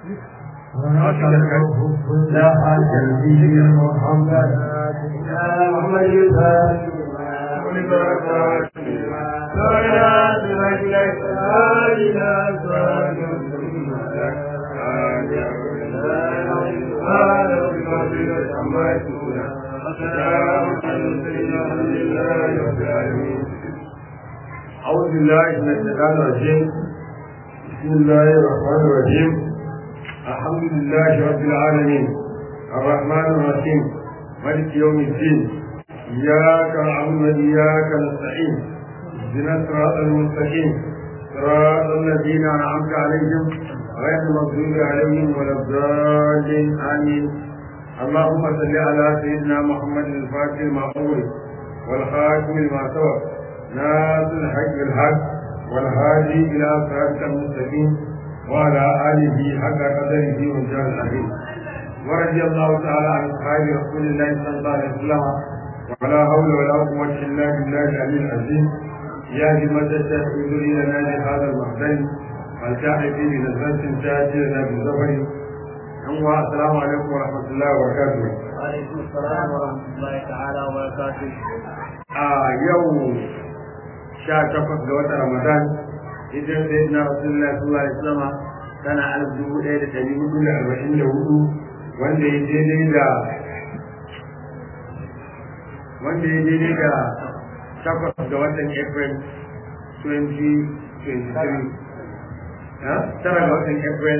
لا حاجة في محمد يا محمد أعوذ بالله من الشيطان الرجيم بسم الله الرحمن الرحيم الحمد لله رب العالمين الرحمن الرحيم مالك يوم الدين إياك نعبد وإياك نستعين اهدنا الصراط المستقيم صراط الذين أنعمت عليهم غير المغضوب عليهم ولا الضالين آمين اللهم صل على سيدنا محمد الفاتح المعقول والخاتم لما سبق ناصر الحق بالحق والهادي إلى صراطك المستقيم وعلى آله حق قدره وجاه العظيم ورضي الله تعالى عن أصحاب رسول الله صلى الله عليه وسلم ولا حول ولا قوة إلا بالله العلي العظيم يا همة الشيخ انظري لنا لهذا المحزن والكاحل في بنزلة تأتي لنا بالزفر السلام عليكم ورحمة الله وبركاته. وعليكم السلام ورحمة الله تعالى وبركاته. آه يوم sha takwas ga watan Ramadan hijirar da na Rasulullah sallallahu alaihi wasallam tana alif dubu ɗaya da ɗari hudu da arba'in da hudu wanda ya daidai da wanda ya daidai da takwas ga watan April 2023 tara ga watan April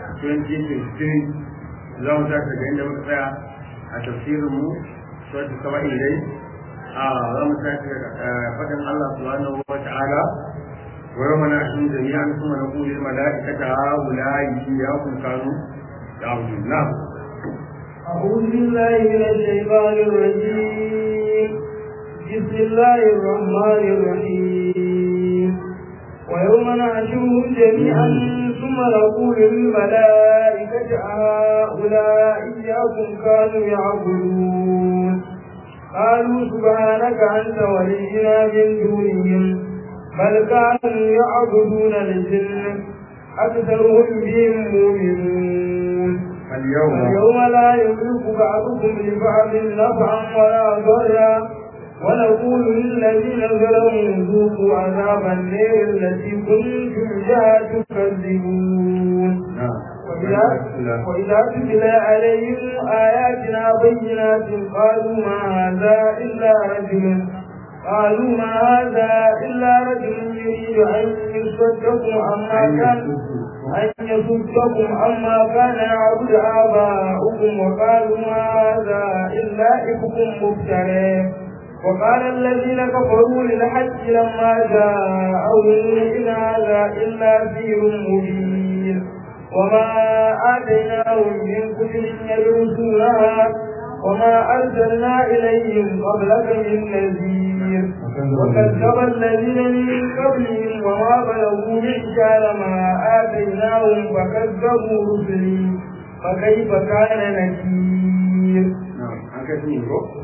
2023 za mu tashi daga inda muka tsaya a tafsirinmu sauti saba'in dai za mu tashi faɗin Allah subhanahu wa ta'ala wa yawma nahshuru jami'an thumma naqulu lil mala'ikati ha'ula'i iyyakum kanu ta'budun na'am أعوذ بالله من الشيطان الرجيم بسم الله الرحمن الرحيم ويوم نحشرهم جميعا ثم نقول للملائكة هؤلاء إياكم كانوا يعبدون قالوا سبحانك أنت ولينا من دونهم بل كانوا يعبدون الجن أكثرهم بهم مؤمنون اليوم اليوم لا يملك بعضكم لبعض نفعا ولا ضرا ونقول للذين ظلموا ذوقوا عذاب النار التي كنتم بها تكذبون نعم وإذا وإذا تتلى عليهم آياتنا بينات قالوا ما هذا إلا رجل قالوا ما هذا إلا رجل يريد أن يصدكم عما كان أن يصدكم عما كان يعبد آباؤكم وقالوا ما هذا إلا إفك مفترى وقال الذين كفروا للحج لما جاءهم إن هذا إلا سير مبين وما آتيناهم من كتب يدرسونها وما أرسلنا إليهم قبلك من نذير وكذب الذين من قبلهم وما بلغوا معشار ما آتيناهم فكذبوا رسلي فكيف كان نكير نعم هكذا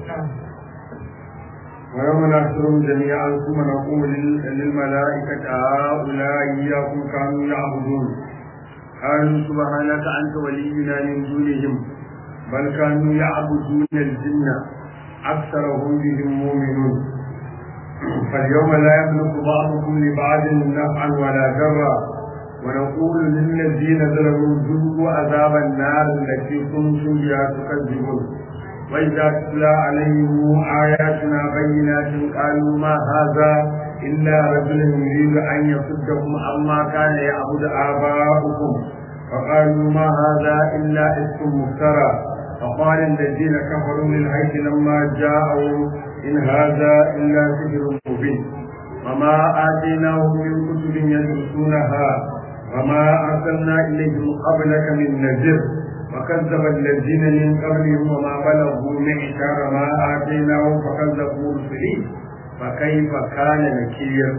ويوم نحشرهم جميعا ثم نقول للملائكة هؤلاء إياكم كانوا يعبدون قالوا سبحانك أنت ولينا من دونهم بل كانوا يعبدون الجن أكثرهم بهم مؤمنون فاليوم لا يملك بعضكم لبعض نفعا ولا ضرا ونقول للذين ظلموا ذوقوا عذاب النار التي كنتم بها تكذبون وإذا تتلى عليهم آياتنا بينات قالوا ما هذا إلا رجل يريد أن يصدكم عما كان يعبد آباؤكم وقالوا ما هذا إلا اسم مفترى فقال الذين كفروا للحج لما جاءوا إن هذا إلا سحر مبين وما آتيناهم من كتب يدرسونها وما أرسلنا إليهم قبلك من نذير وكذب الذين من قبلهم وما بلغوا معشار ما آتيناهم فكذبوا رسلي فكيف كان نكير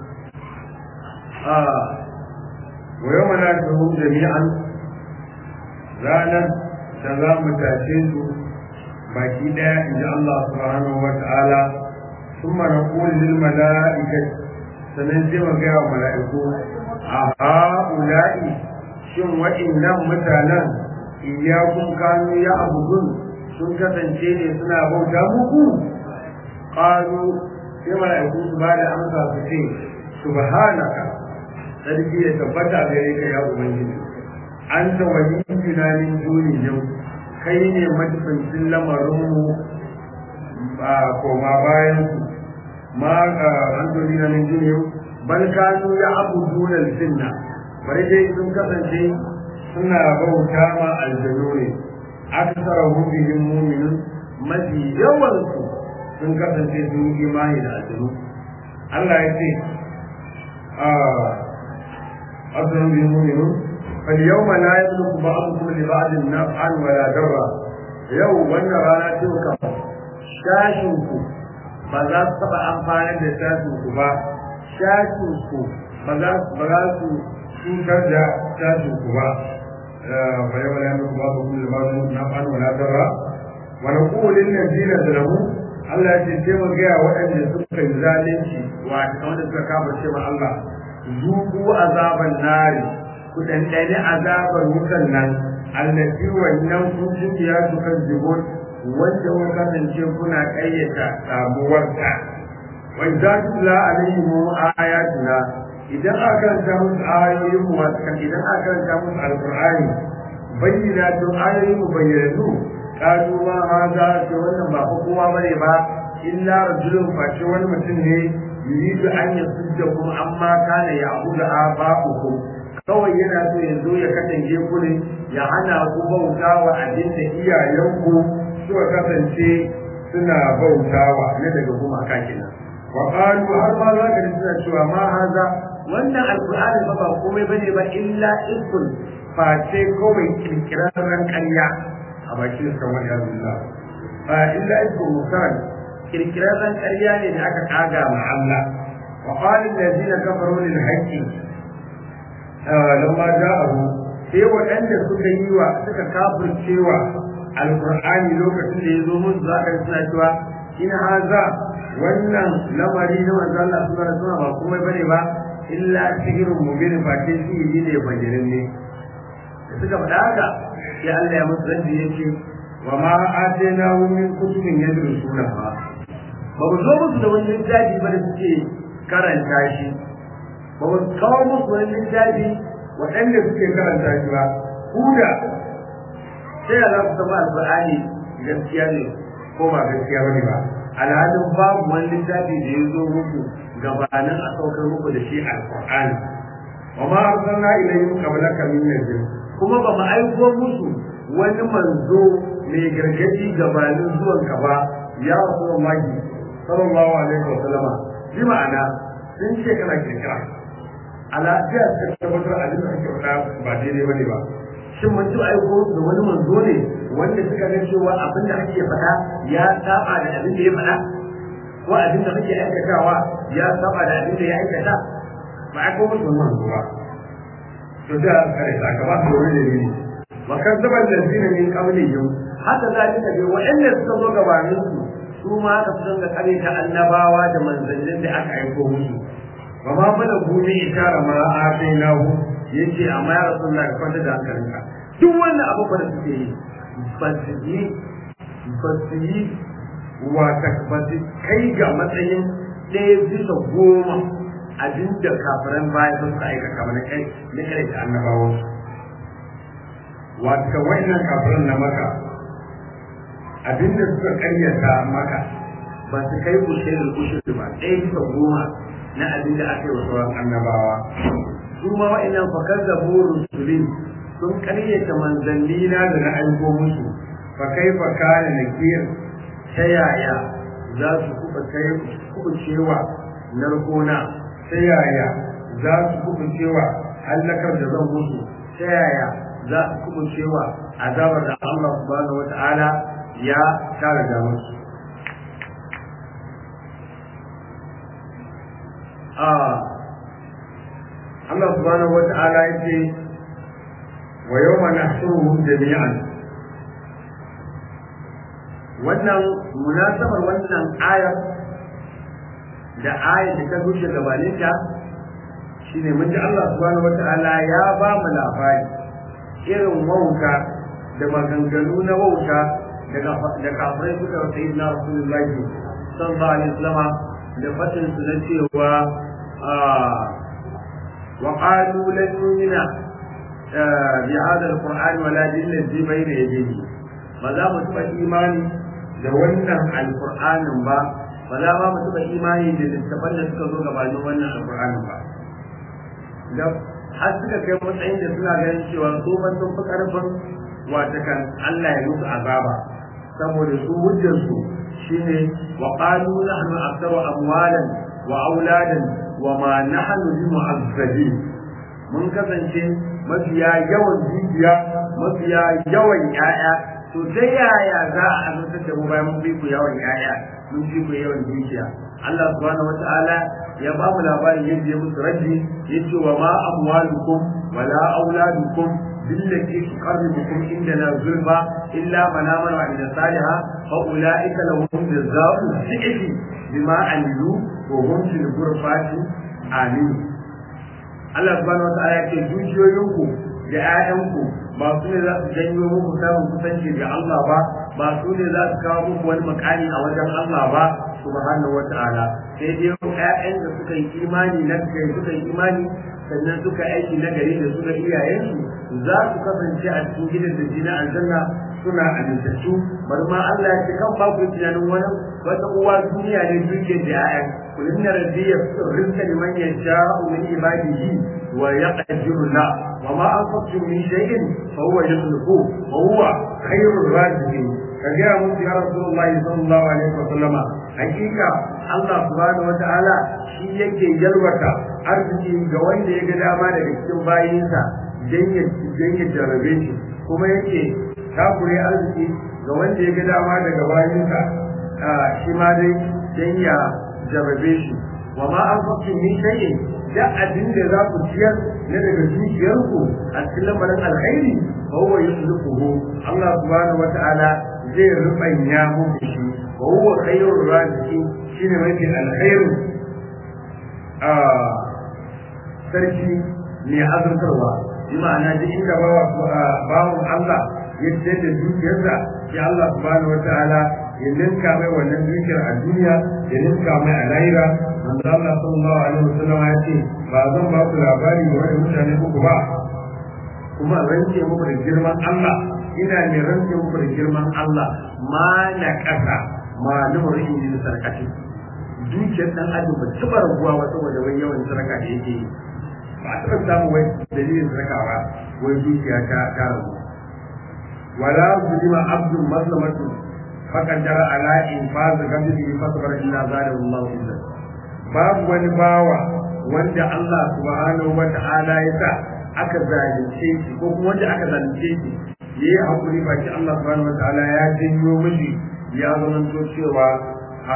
آه ويوم نحشرهم جميعا ranar da za mu tashe su baki ɗaya in ji Allah subhanahu wa ta'ala sun mana kulin mala'ikai sannan sai mu gaya wa mala'iku a ha'ula'i shin waɗannan mutanen iyakun kanu ya abudun sun kasance ne suna bauta muku qalu sai mala'iku su ba da amsa su ce subhanaka sarki ya tabbata gare ka ya ubangiji anta waliyuna min dunihim kai ne majibincin lamarinmu ba koma bayan su ma an dunina min dunihim bal kanu ya abuduna al-jinna bari dai sun kasance suna bauta ma aljanu ne aksara bihim mu'minun mafi yawan su sun kasance sun yi imani da aljanu Allah ya ce a aksara bihim mu'minun فاليوم لا يملك بعضكم لبعض نفعا ولا ضرا yau wannan rana ce ka shashin ku ba za su taba amfani da shashin ku ba shashin ku ba za ba za su cutar da shashin ku ba fa yau la yamliku ba'dukum li ba'din naf'an wala darra wa naqulu lil ladina zalamu Allah ya ce sai mu ga waɗanda suka yi zalunci wa wanda suka kafa cewa Allah zuku azaban nari ku ɗanɗani azabar wutan nan allafi wannan kun ya su kan jibon wanda kun kasance kuna ƙayyata samuwarta wa idza tutla alaihim ayatuna idan aka karanta musu ayoyin mu wasu kan idan aka karanta musu alqur'ani bayyana to ayoyin mu bayyanu kalu ma haza ce wannan ba fa kowa bane ba illa rajulun face wani mutum ne yuridu an yasudda kuma amma kana ya'budu aba'ukum kawai yana so ya zo ya kasance ku ne ya hana ku bauta wa abin da iyayenku suka kasance suna bautawa na daga gumaka kenan wa qalu har ma za ka ji suna cewa ma haza wannan alqur'ani ba ba komai bane ba illa ikul face kawai kirkirarren ƙarya a bakin sa wani Allah fa illa ikul mukan kirkirarren ƙarya ne da aka kaga ma Allah wa qala allazina kafaru lil haqqi lamma ja'ahu sai waɗanda suka yi wa suka kafircewa alqur'ani lokacin da ya zo musu za ka suna cewa in haza wannan lamari na manzo Allah subhanahu wa ta'ala ba komai bane ba illa sihirun mubin ba ke sihiri ne bayanin ne da suka faɗa haka sai Allah ya musu zanji yace wa ma ataynahu min kutubin yadrusuna ba ba mu zo musu da wani littafi ba da suke karanta shi ba mu kawo musu wani littafi waɗanda suke karanta shi ba ku da sai za ku zama alƙur'ani gaskiya ne ko ba gaskiya ba ne ba alhalin babu wani littafi da ya zo muku gabanin a saukar muku da shi alƙur'ani wa ma arsalna ilayhim qablaka min nadir kuma ba mu aiko musu wani manzo mai gargadi gabanin zuwanka ba ya rasulullahi sallallahu alaihi wa sallama bi ma'ana sun ce kana kirkira ala jiya ta tabbatar a da ake faɗa ba daidai bane ba shin mun ji aiko da wani manzo ne wanda suka ga cewa abin da ake faɗa ya saba da abin da ya faɗa ko abin da kake aikatawa ya saba da abin da ya aikata ba a ko musu manzo ba to da kare ta ka ba su wani da ne wa kazzaba allazina min qablihim haka zalika bi wa'anda suka zo gabanin su su ma aka fi da kare ta annabawa da manzannin da aka aiko musu ba ma bala gumi ishara ma a kai nahu yace amma ya rasulullah ka kwanta da hankalinka duk wannan abu da suke yi ba su yi ba su yi wata ba su kai ga matsayin ɗaya bisa goma abinda kafiran baya sun ka aikata mana kai na kare da annabawan wata wannan kafiran na maka abinda suka karyata maka ba su kai kushirin kushirin ba ɗaya bisa goma na abin da aka yi wa sauran annabawa su ma wa'annan fakar da burin sulin sun karyata manzanni na da na aiko musu fa kai fa kana nakir ta yaya za su kuɓa kai kuɓucewa narkona ta yaya za su kuɓucewa hallakar da zan musu ta yaya za su kuɓucewa azabar da Allah subhanahu wa ta'ala ya tara da musu Allah subhanahu wata'ala ya ce wa yau ma nahshuruhum jami'an wannan munasabar wannan ayar da ayar da ta zuce gabanin ta shine mun ji Allah subhanahu wata'ala ya ba mu labari irin wauta da maganganu na wauta da kafirai suka wa sayi na rasulullahi sallallahu alaihi wasallam da fatin su na cewa wa qalu lan nu'mina bi hadha alquran wala bil ladhi bayna yadayhi ba za mu taɓa imani da wannan alqur'anin ba ba za ma mu taɓa imani da littafan da suka zo gabanin wannan alqur'anin ba da har suka kai matsayin da suna ganin cewa su ban sun fi karfin wata kan Allah ya musu azaba saboda su hujjar su shine wa qalu nahnu aktharu amwalan wa auladan wa ma nahnu bi mu'azzabin mun kasance mafiya yawan dukiya mafiya yawan yaya to ta yaya za a azabtar da mu bayan mun bi ku yawan yaya mun bi ku yawan dukiya Allah subhanahu wata'ala ya ba mu labarin yadda ya musu raddi yace wa ma amwalukum wala auladukum billati tuqarribukum indana zulfa illa man amana wa amila salihan fa ulaika lahum jazaa'u dhi'fi bima amilu wa hum fil ghurfati amin Allah subhanahu wata'ala ya ce dukiyoyinku da 'ya'yanku ba su ne za su janyo muku samun kusanci ga Allah ba ba su ne za su kawo muku wani makani a wajen Allah ba subhanahu wata'ala sai dai ƴaƴan da suka yi imani na suka yi imani sannan suka aiki na gari da su da iyayensu za su kasance a cikin gidan da jina aljanna suna amintattu bari ma Allah ya ce kan ba ku tunanin wani wata uwa duniya ne duke da ƴaƴan kullum na rabbiya rizqa liman yasha'u min ibadihi wa yaqdiru la wa ma anfaqtum min shay'in fa huwa yukhlifu wa huwa khairur raziqin kaga mun ya rasulullahi sallallahu alaihi wa sallama hakika Allah subhanahu wa ta'ala shi yake yalwata arziki ga wanda ya ga dama daga cikin bayinsa dan ya dan ya jarabe shi kuma yake takure arziki ga wanda ya ga dama daga bayinsa shi ma dai dan ya jarabe shi wa ma anfaqtum min shay'in da abin da za ku ciyar na daga dukiyarku a cikin lamarin alkhairi fa huwa yusliquhu Allah subhanahu wa ta'ala zai rubanya muku shi wa huwa khairur raziki shine mafi alkhairu a sarki mai azurtarwa bi ma'ana duk inda bawa bawon Allah ya ce da dukiyarsa sai Allah subhanahu wa ta'ala ya ninka mai wannan dukiyar a duniya ya ninka mai a lahira manzo Allah sallallahu alaihi wasallam ya ce ba zan ba ku labari ga wani mutane uku ba kuma rance muku da girman Allah ina ne rance muku da girman Allah ma na kasa ma lumurin yin sarkaci dukiyar dan adam ba taba raguwa ba saboda wai yawan sarka da yake yi ba a taɓa samu wai dalilin sarka ba wai dukiya ta ta ragu wala zulima abdul maslamatu فقدر على إنفاذ قدره فصبر إلا زاده الله عزا babu wani bawa wanda Allah subhanahu wa ta'ala ya sa aka zalunce shi ko kuma wanda aka zalunce shi ya yi hakuri baki Allah subhanahu wa ta'ala ya janyo mishi ya zamanto cewa a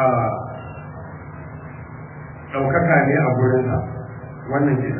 ɗaukaka ne a gurinsa wannan kenan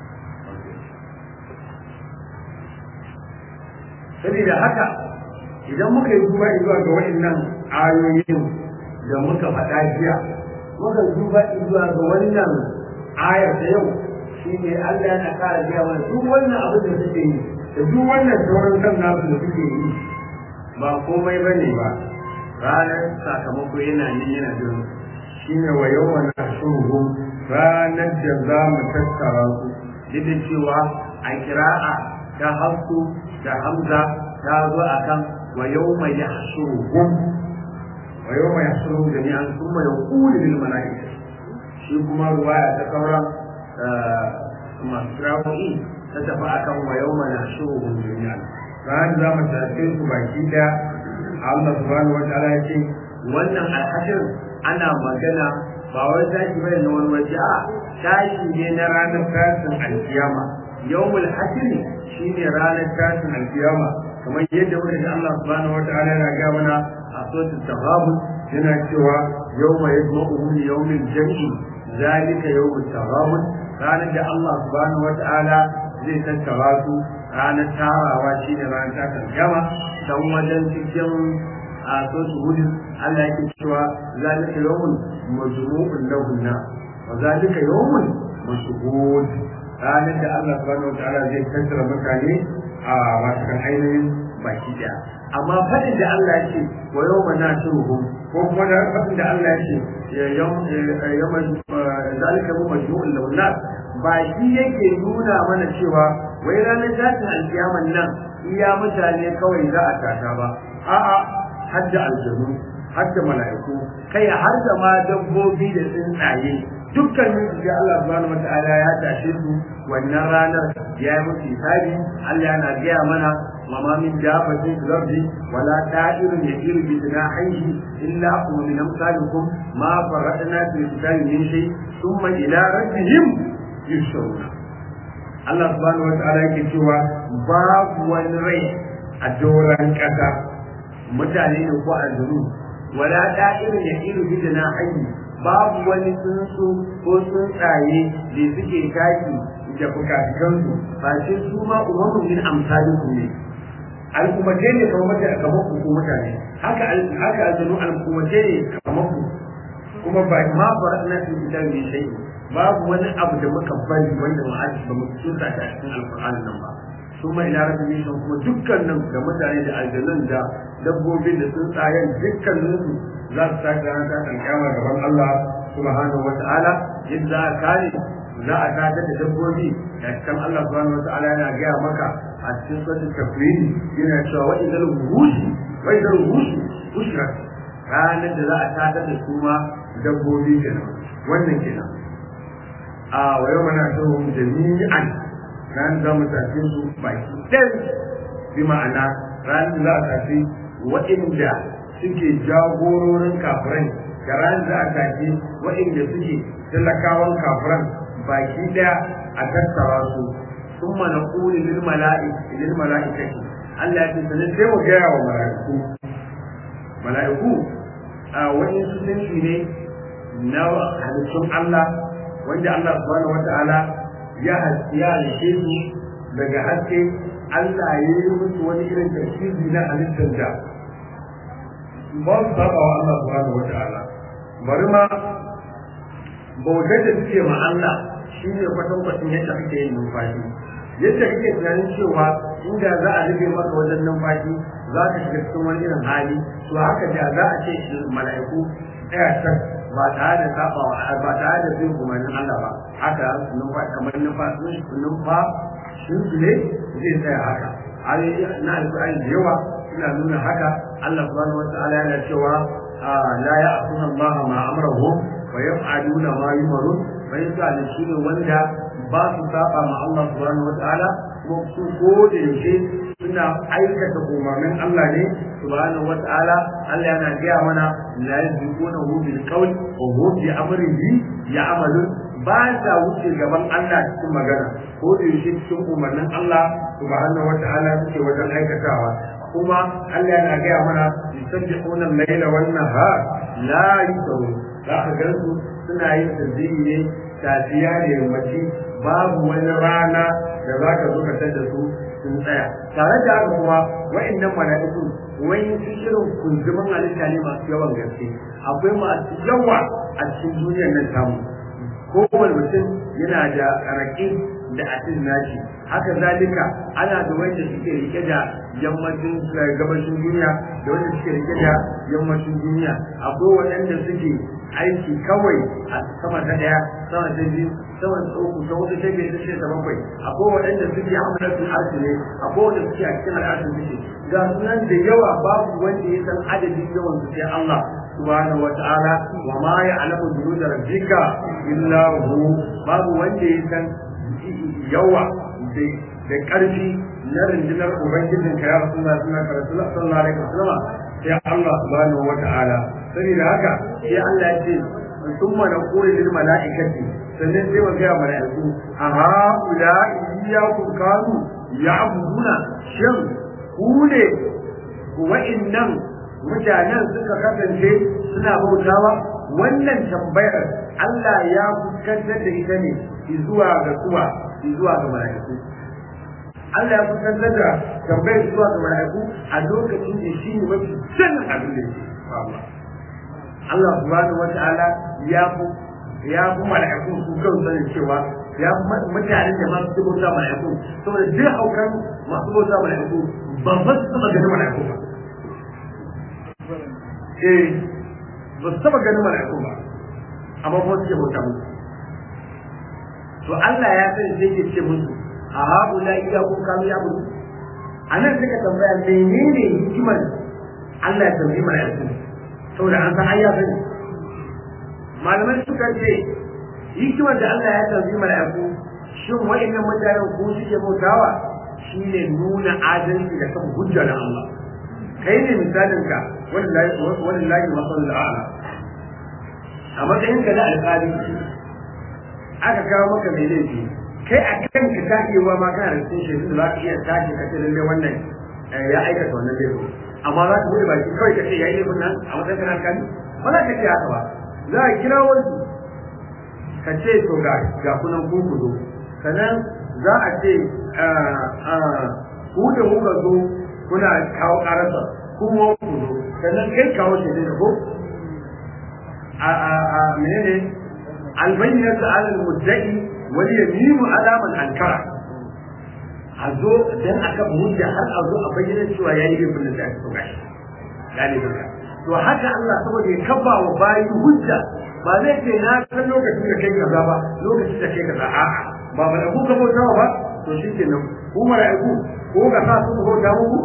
saboda haka idan muka yi duba zuwa ga waɗannan ayoyin da muka faɗa jiya muka duba zuwa ga wannan ayar ta yau shi ne Allah yana ƙara biya mana duk wannan abin da suke yi da duk wannan sauran kan nasu da suke yi ba komai ba ne ba ranar sakamako yana nan yana jiran shi ne wa yau wani ashuhu ranar da za mu tattara su duk da cewa a kira'a ta hafsu da hamza ta zo akan ويوم يحشرهم ويوم يحشرهم جميعا ثم يقول للملائكة shi kuma ruwaya ta sauran masu rawo'i ta tafi akan wa yau mana shuhun duniya ranar za mu tafi su baki daya Allah subhanahu wa ta'ala ya ce wannan alhashir ana magana ba wai tashi bai na wani waje a tashi ne na ranar tashin alkiyama yawmul hashr shine ranar tashin alkiyama kamar yadda muka ji Allah subhanahu wataala yana ga mana a suratul taghabun yana cewa yawma yajma'uhum li yawmil jam'i zalika yawmut taghabun ranar da Allah subhanahu wataala zai tattara su ranar tarawa shine ranar tashin alkiyama dan wajen cikin a suratul hud Allah yake cewa zalika yawmun majmu'un lahunna wa zalika yawmun mashhud ranar da Allah subhanahu wataala zai tattara mutane a a watakan ainihin baki daya amma fadin da Allah ya ce wa yau ma na shuruhum ko kuma da fadin da Allah ya ce yawma zalika mu majmu'ul lawlat ba shi yake nuna mana cewa wai ranar tashin alkiyaman nan iya mutane kawai za a tata ba a'a hadda aljanu hadda mala'iku kai har da ma dabbobi da tsuntsaye dukkanin su sai Allah subhanahu wataala ya tashe su wannan ranar ya yi musu hisabi Allah yana gaya mana wa ma min dabatin fil ardi wala ta'irun yatiru bi janahihi illa hum min amsalikum ma faradna fi kitabi min shay thumma ila rabbihim yushuruna Allah subhanahu wataala yake cewa babu wani rai a doran kasa mutane ne ko aljuru wala da'irin ya iru bi na hayyi babu wani tsuntsu ko tsuntsaye da suke taki da fukafikansu ba sai su ma umaru min amsalikum ne al'ummace ne kamar mutane kamar ku ko mutane haka haka aljanu al'ummace ne kamar ku kuma ba ma faradna fi kitabi shay babu wani abu da muka bari wanda ma'aji ba mu tsuntsa ta cikin alqur'ani nan ba kuma ila rabbi ne kuma dukkanin da mutane da aljanun da dabbobin da tsuntsayen dukkanin su za su sake ranar ta alƙiyama gaban Allah subhanahu wata'ala yadda za a kare za a tada da dabbobi da cikin Allah subhanahu wata'ala yana gaya maka a cikin suratul tafwid yana cewa wa idal wuhushi wa idal wuhushi ushrat ranar da za a tada da su ma dabbobi kenan wannan kenan a wa yau mana tsohon jami'an ran za mu tafi su baki ɗan bi ma'ana ran za a tafi waɗanda suke jagororin kafiran da ran za a tafi waɗanda suke talakawan kafiran baki ɗaya a tattara su sun mana ƙuli lil mala'ikati lil mala'ikati Allah ya ce sanin sai mu gaya wa mala'iku mala'iku a wani sunanci ne na halittun Allah wanda Allah subhanahu wata'ala ya ya halice su daga haske Allah ya yi musu wani irin tafsiri na halittar da ba su saba wa Allah subhanahu wata'ala bari ma bautar da suke ma Allah shi ne kwatankwacin yadda kake yin numfashi yadda kake tunanin cewa inda za a rufe maka wajen numfashi za ka shiga cikin wani irin hali to haka da za a ce mala'iku tsaya can ba tare da saba ba tare da bin umarnin Allah ba haka numfa kamar numfa numfa shin su ne zai tsaya haka ayoyi na alƙur'ani da yawa suna nuna haka Allah subhanahu wata'ala yana cewa la ya'tuna Allah ma amrahu wa yaf'aluna ma yumarun fa yasa shi ne wanda ba su saba ma Allah subhanahu wata'ala kuma su ko da yaushe suna aikata umarnin Allah ne subhanahu wata'ala Allah yana gaya mana la yazquna hu bil qawl wa hu bi amrihi ya'malun ba sa wuce gaban Allah cikin magana ko da yaushe cikin umarnin Allah subhanahu wata'ala suke wajen aikatawa kuma Allah yana gaya mana yusabbihuna al-laila wan nahar la yusawu za ka ga su suna yin tasbihi ne safiya da yammaci babu wani rana da za ka zo ka tada su sun tsaya tare da haka kuma wa'annan mala'iku wani su irin kunzumin halitta ne masu yawan gaske akwai masu yawa a cikin duniyar nan tamu kowane mutum yana da raƙi da asin nashi haka zalika ana da wanda suke rike da yammacin gabashin duniya da wanda suke rike da yammacin duniya akwai waɗanda suke aiki kawai a sama ta daya sama ta biyu sama ta uku ta hudu ta biyar ta shida ta bakwai akwai waɗanda suke hamlatul arshi ne akwai wanda suke a cikin al'arshin suke ga sunan da yawa babu wanda ya san adadin yawan su sai Allah subhanahu wa ta'ala wa ma ya'lamu junuda rabbika illa hu babu wanda ya san yawa da ƙarfi na rundunar ubangijin ka ya rasulullah sallallahu alaihi wasallam sai Allah subhanahu wa ta'ala saboda haka sai Allah ya ce summa naqulu lil mala'ikati sannan sai wa ga mala'iku a haula iyyakum kanu ya'buduna shin ku ne wa'annan mutanen suka kasance suna bautawa wannan tambayar Allah ya fuskantar da ita ne zuwa ga suwa zuwa ga mala'iku Allah ya fuskantar da tambayar zuwa ga mala'iku a lokacin da shi ne mafi sanin abin da ke faruwa Allah subhanahu wa ta'ala ya fi ya fi mala'iku su kan sanin cewa ya mutane da masu su bauta mala'iku saboda duk haukan masu bauta mala'iku ba ba su taba ganin mala'iku ba eh ba su taba ganin mala'iku ba amma ba su ke bauta musu to Allah ya sani sai ke ce musu a haɓu la iya kun kamu ya mutu a nan suka tambaya menene hikimar Allah ya tambayi mala'iku saboda an san ayya sani malamai suka ce hikimar da Allah ya tambayi mala'iku shin wa'annan mutanen ko suke bautawa shine nuna adalci da kan hujja da Allah kai ne misalin ka wallahi masalul a'la a matsayin ka na alƙali aka kawo maka mai laifi kai a kan ka ta iya wa ma kana da cikin shaidu da za ka iya tashi ka ce lalle wannan ya aikata wannan laifin amma za ka bude baki kawai ka ce ya yi laifin nan a matsayin kana alƙali ba za ka ce haka ba za a kira wani ka ce to ga ga kunan ku ku zo sannan za a ce ku da kuka zo kuna kawo ƙararsa kuma ku zo sannan kai kawo shaidu da ko a a a menene albayyinatu ala al-mudda'i wal yaminu ala man ankara a zo dan aka hujja har a zo a bayyana cewa yayi laifin da aka so gashi galibin ka to haka Allah saboda ya kabba wa bayi hujja ba zai ce na san lokacin da kai kaza ba lokacin da kai kaza a'a ba ba ku ka bauta ba to shikenan ku mala'iku ko ga sa su bauta muku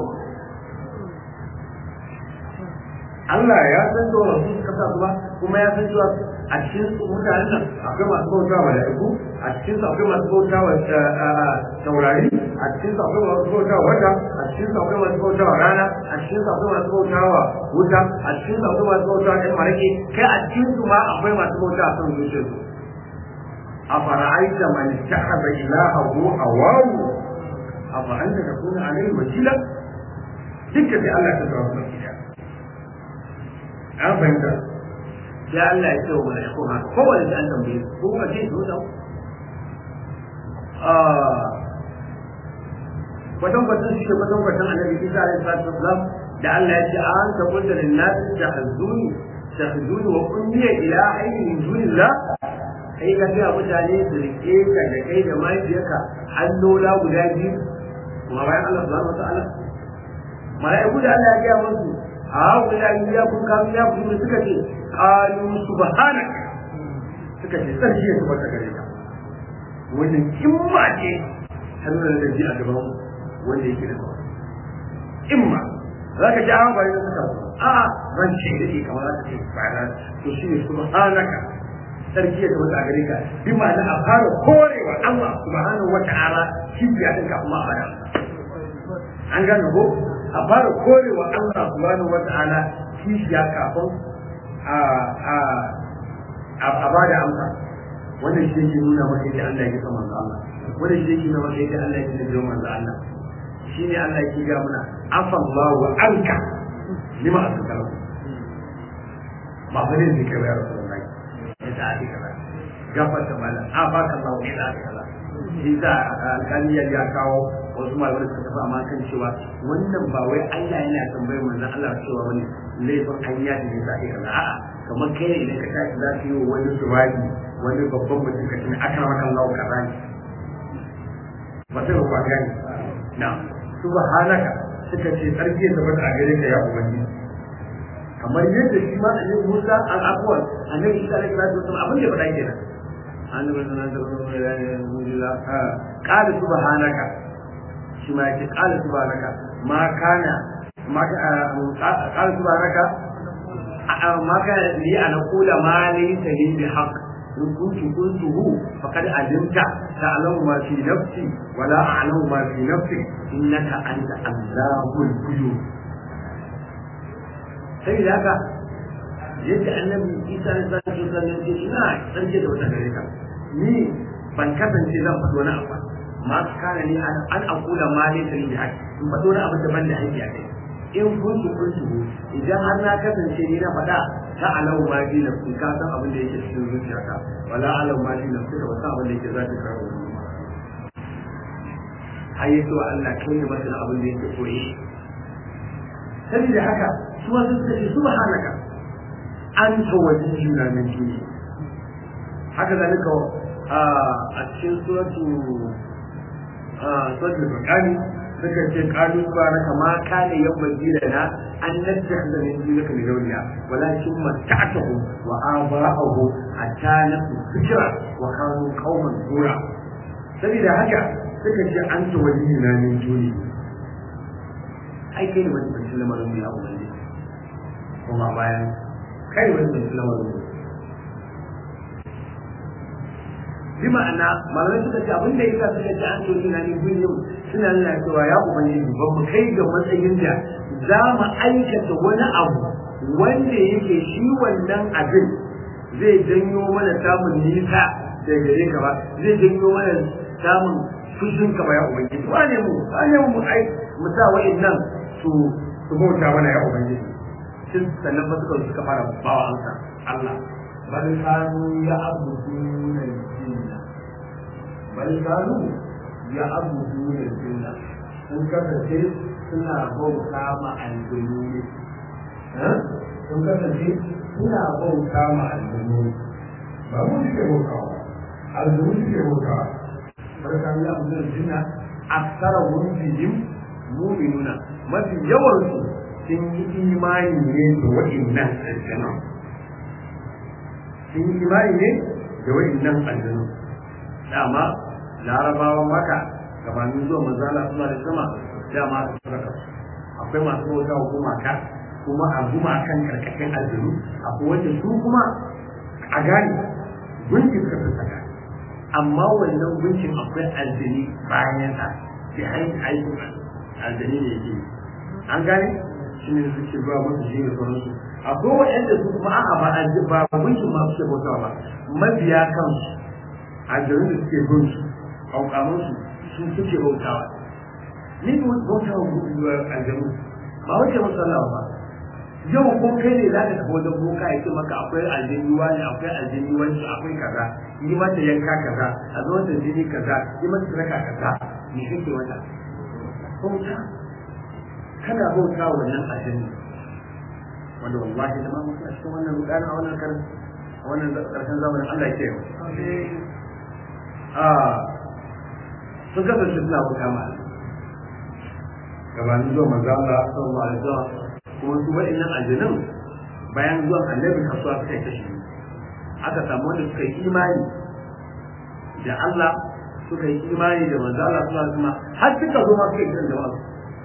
Allah ya san cewa su suka sa su ba kuma ya san cewa a cikin mutanen nan akwai masu bauta wa mala'iku a cikin su akwai masu bauta wa taurari a cikin su akwai masu bauta wa wata a cikin su akwai masu bauta wa rana a cikin su akwai masu bauta wa wuta a cikin su akwai masu bauta wa ɗan marake kai a cikin su ma akwai masu bauta a son zuciyar su a fara'aita man ittakhadha ilahahu hawahu afa anta takuna alayhi wakila dukkan sai Allah ya tsara su gida an fahimta sai Allah ya ce wa mala'iku haka kowane da an tambaye su ko kuma ce su da kwatan kwatan shi kwatan kwatan annabi Isa alaihi salatu wasalam da Allah ya ce an ta kullu lin nas tahzuni tahzuni wa kunniya ila hayyin min dunillah kai ka ga mutane su rike ka da kai da mahaifiyarka allola guda biyu kuma bayan Allah subhanahu wataala mala'iku da Allah ya gaya musu a wula ya kun kamu ya kun suka ce qalu subhanak suka ce sarki ya tabbata gare ka wannan kimma ce ta nuna da ji a gaban wanda yake da kawai imma za ka ji an bari da suka a ran ce da ke kamar za ka ce ba to shi ne subhanaka sarki ya tabbata gare ka bi ma'ana a fara korewa Allah subhanahu wa ta'ala shi ya dinka kuma a baya an gane ko a fara korewa Allah subhanahu wa ta'ala kishiya kafin a a a ba da amsa wannan shi yake nuna maka yadda Allah ya kama manzo Allah wannan shi yake nuna maka yadda Allah ya kama manzo Allah shine Allah yake ga muna afallahu anka lima askara ba bane ne kai ya rasulullahi ya ta adi kaza gafarta mala afaka Allah ya ta adi kaza shi da alƙaliyar ya kawo wasu malamai suka tafi amma kan cewa wannan ba wai Allah yana tambayar manzon Allah cewa wani laifin hanya da ya sai kaza a'a kamar kai ne idan ka tashi za ka yi wa wani suwaji wani babban mutum ka tuni aka maka Allah kaza ne ba sai ba gani na subhanaka suka ce tsarki ya tabbata a gare ka ya ubangiji kamar yadda shi ma annabi Musa al-Aqwal annabi Isa alaihi salatu wasallam abin da ya faɗa kenan annabi sallallahu alaihi wasallam qala subhanaka shi ma yake qala subhanaka ma kana ma qala subhanaka ma kana li an qula ma laysa li bihaq in kuntu qultuhu faqad alimta ta'lamu ma fi nafsi wa la a'lamu ma fi nafsi innaka anta allamul ghuyub sai da haka yadda annabi Isa ya zaki sallan ce ina sarki da wata gare ka ni ban kasance zan faɗo na abu ma kana ni an akula ma ne sai da haƙi in faɗo na abin da ban da haƙi a kai in kuntu kuntu idan har na kasance ni na faɗa ta alau ma ji na ka san abin da yake cikin zuciyarka wala alau ma ji na ka ba san abin da yake zaki kawo ai yato Allah kai ne masa abin da yake koyi saboda haka su wasu suka ce subhanaka anta waliyuna min duni haka zalika a cikin suratu suratul baqari suka ce qalu subhanaka ma kana yabghi lana an nattakhidha min dunika min awliya walakin matta'tahu wa aba'ahu hatta nasu fikra wa kanu qauman zura saboda haka suka ce an ta waliyina min duni ai kai ne wani bacin lamarin ya ubangi kuma bayan kai wani bacin lamarin bi ma'ana malamai suka ce abin da yasa suka ce an toshi na min duni suna nuna cewa ya ubangiji ba mu kai ga matsayin da za mu aikata wani abu wanda yake shi wannan abin zai janyo mana samun nisa da gare ka ba zai janyo mana samun fushin ka ba ya ubangiji wane mu wane mu ai mu sa wa'annan su su bauta mana ya ubangiji sun sannan ba suka suka fara bawa ansa Allah bal kanu ya abuduna jinna bal kanu ya abuduna jinna sun kasance suna bauta ma aljanu ne sun kasance suna bauta ma aljanu ba mu suke bautawa aljanu suke bautawa barka ya abuduna jinna aksara wujihim mu'minuna mafi yawan su sun yi imani ne da wa'innan aljanu sun yi imani ne da wa'innan aljanu dama larabawan maka gabanin zuwa manzala suna da sama dama su saraka akwai masu bauta wa gumaka kuma a gumakan karkashin aljanu akwai wanda su kuma a gane gunki suka fi saka amma wannan gunkin akwai aljani bayan sa sai hanyar aikin aljani ne yake an gane shi ne suke zuwa musu shi da sauransu akwai waɗanda su kuma a'a ba a ba gunkin ma suke bautawa ba mabiya kansu aljanu da suke bin su kaukamansu su suke bautawa ni ko bautawa aljanu ba wace musalla ba yau ko kai ne za ka tafi wajen boka ya ce maka akwai aljini wani akwai aljini wani akwai kaza yi mata yanka kaza a zo da jini kaza yi mata sadaka kaza me kake wata bauta kana bauta wannan aljini wanda wallahi da ma mutum a cikin wannan rudana a wannan karin a wannan karshen zamanin Allah ya ce a sun kasance suna bauta ma gabanin zuwa manzo Allah sallallahu alaihi wasallam kuma su waɗannan aljanun bayan zuwan annabi kasuwa suka yi kashi aka samu wanda suka yi imani da Allah suka yi imani da manzo Allah sallallahu alaihi wasallam har suka zo ma suka yi kiran jama'a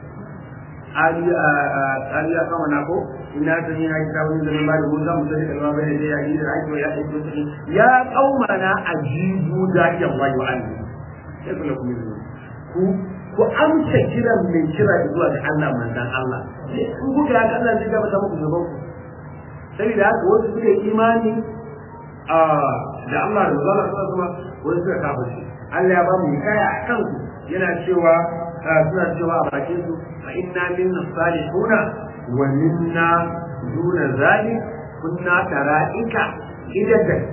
ariya kama na ko ina ta ni na yi sabon da ba da gunza mu sai da kalma bai da ya yi da aiki ya aiki to ya qaumana ajibu da ya wayo an sai kula ku ku ku amsa kiran mai kira zuwa ga Allah manzon Allah in kuka haka Allah zai gaba muku gaban ku saboda haka wasu suka yi imani a da Allah da Allah sallallahu alaihi wasallam wasu suka kafirce Allah ya ba mu hikaya a kansu yana cewa suna cewa a bakin su fa inna minna salihuna wa minna duna zalik kunna tara'ika idan daga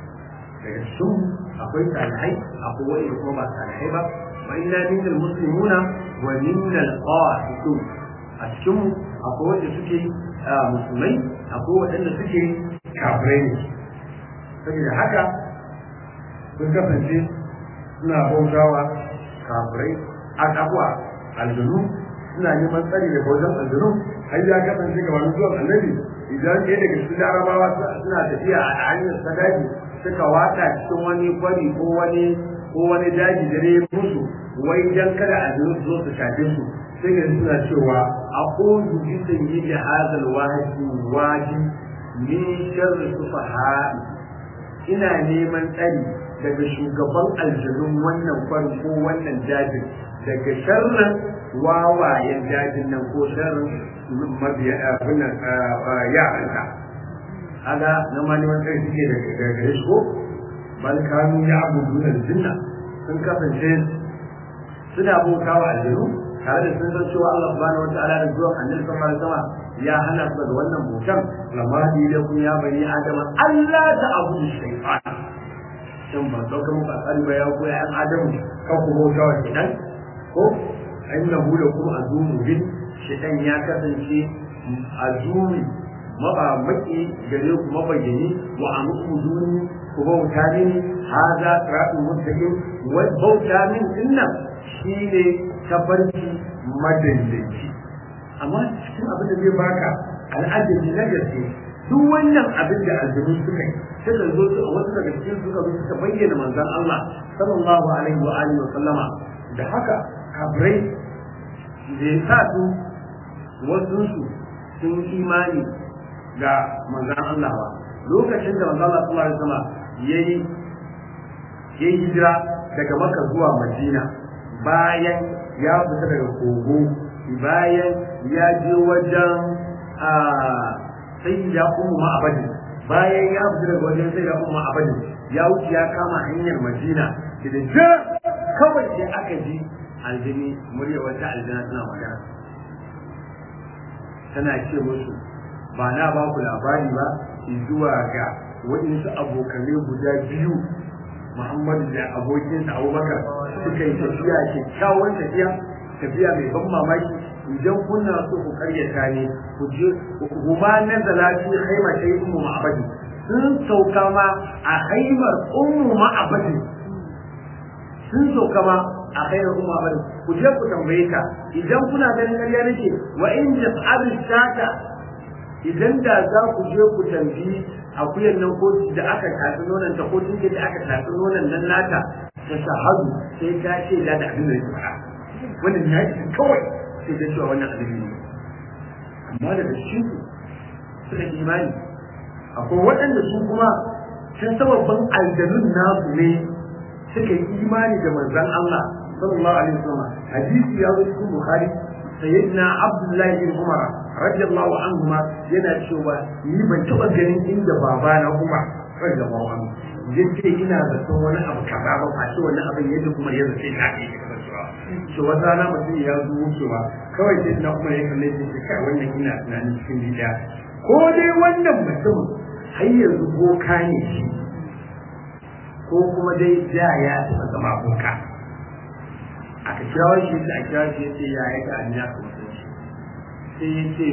cikin akwai salihai akwai wani kuma ba salihai ba wa inna minal muslimuna wa minnal qasitun a cikin akwai wanda suke musulmai akwai waɗanda suke kafirai ne saboda haka sun kasance suna bautawa kafirai a kafuwa aljanu suna neman tsari daga wajen aljanu har ya kasance ga wani zuwan annabi idan ɗaya daga cikin larabawa suna tafiya a hanyar sadaji suka wata cikin wani kwari ko wani ko wani daji dare musu wai dan kada aljanu su zo su shafe su sai ga suna cewa a ƙudu bi sayyidi hadal wahidi wadi min sharri sufaha ina neman tsari daga shugaban aljanun wannan kwarin ko wannan dajin daga sharrin wawayen dajin nan ko sharrin mabiya abin yaranka kaga na ma neman tsari suke daga gare shi ko bal kanu ya abudu da jinna sun kasance suna bautawa aljanu tare da sun san cewa Allah subhanahu wataala da zuwan annabi sallallahu alaihi wasallam ya hana su daga wannan bautan lamma di da kun ya bani adama Allah ta abudu shaytan shin ba dauka muku asali ba ya ko ya an adamu kan ku bauta wa shaytan ko innahu lakum azumu bin shaytan ya kasance azumi maba maki gare ku mabayyani wa amuduni ku ku bauta min haza siratun mustaqim wa bauta min dinnan shine tabarki madaidaici amma cikin abin da zai baka al'ajabi na gaske duk wannan abin da aljanu suka yi suka zo su a wasu daga cikin suka zo suka bayyana manzon Allah sallallahu alaihi wa alihi wa sallama da haka kabrai da ya sa su wasu su sun imani ga manzon Allah ba lokacin da manzon Allah sallallahu alaihi wa sallama yayi yayi hijira daga Makka zuwa Madina bayan ya fita daga kogo bayan ya je wajen a sai ya ummu ma'abadi bayan ya fita daga wajen sai ya ummu ma'abadi ya wuce ya kama hanyar Madina da da kawai sai aka ji aljini murya wata aljina tana magana tana ce musu ba na ba ku labari ba zuwa ga waɗansu abokanai guda biyu Muhammadu da abokinsa Abubakar suka yi tafiya kyakkyawan tafiya tafiya mai ban mamaki idan kuna so ku karyata ne ku je huma nazala fi khaima shay ummu ma'abadi sun sauka ma a haimar ummu ma'abadi sun sauka ma a haimar ummu ma'abadi ku je ku tambaye ta idan kuna ganin ƙarya nake wa in tas'alu shata idan da za ku je ku tambayi akuyan nan ko da aka tafi nonon ta ko tunke da aka tafi nonon nan nata ta shahadu sai ta ce da abin da ya faɗa wannan ya ce kawai sai da cewa wannan abin ne amma daga cikin suka imani akwai waɗanda su kuma sun sababbin aljanun nasu ne suka yi imani da manzon Allah sallallahu alaihi wasallam hadisi ya zo cikin bukhari sayyidina abdullahi bin umar radiyallahu anhu ma yana cewa ni ban taɓa ganin inda babana umar radiyallahu anhu yace ina zaton wani abu kaza ba fa shi wani abin yadda kuma ya zace ta ke kasancewa to wata rana mutum ya zo wucewa kawai sai na kuma ya kalle shi kai wannan ina tunanin cikin gida ko dai wannan mutum har yanzu boka ne shi ko kuma dai da ya taɓa zama boka aka kirawo shi da a kirawo shi yace ya yi ga an ya kuma sai ya ce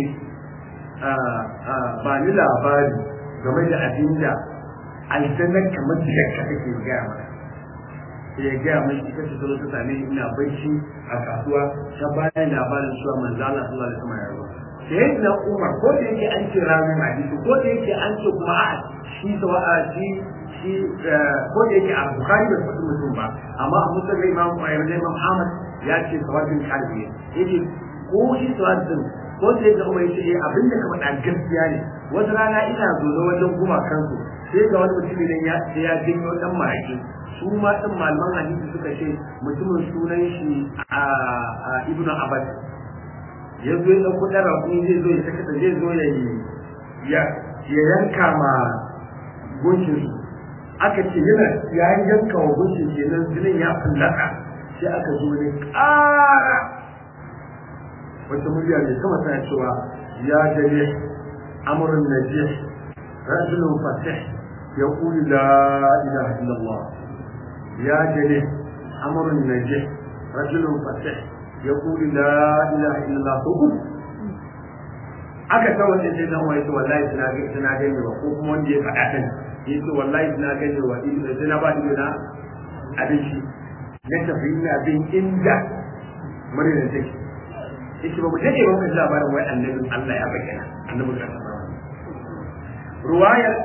ba ni labari game da abin da aljannar kamar da yakka take gaya mana sai ya gaya mai ita ce zo ta same ni ina bacci a kasuwa ta bayan labarin cewa manzo Allah sallallahu alaihi wasallam ya zo sai na Umar ko da yake an ce ramin hadisi ko da yake an ce kuma a shi sawa shi shi ko da yake a Bukhari da Muslim mutum ba amma a Muslim da Imam Imam Ahmad ya ce sawabin kalbi yake ko shi sawabin ko da yake Umar yace abin da ka faɗa gaskiya ne wata rana ina zo wajen gumakansu sai ga wani mutum ne ya ya janyo dan maraki su ma din malaman hadisi suka ce mutumin sunan shi a ibnu abbas ya zo ya dauko dan rakuni zai zo ya saka zai zo ya ya ya yanka ma gunkin su aka ce yana ya yanka wa gunkin kenan jinin ya fallaka sai aka zo ne ƙara wata murya ne kama tana cewa ya jare amrun najih rajulun fatih يقول لا إله إلا الله يا جليل أمر النجح رجل فتح يقول لا إله إلا الله تقول aka kawai sai sai dan wai to wallahi suna ga suna ga ne ko kuma wanda ya faɗa kan yace wallahi suna ga ne wa in sai na ba ni na abin shi na tafi ina bin inda murna take yace ba mu take ba mu labarin wai annabin Allah ya bayyana annabin Allah ruwayar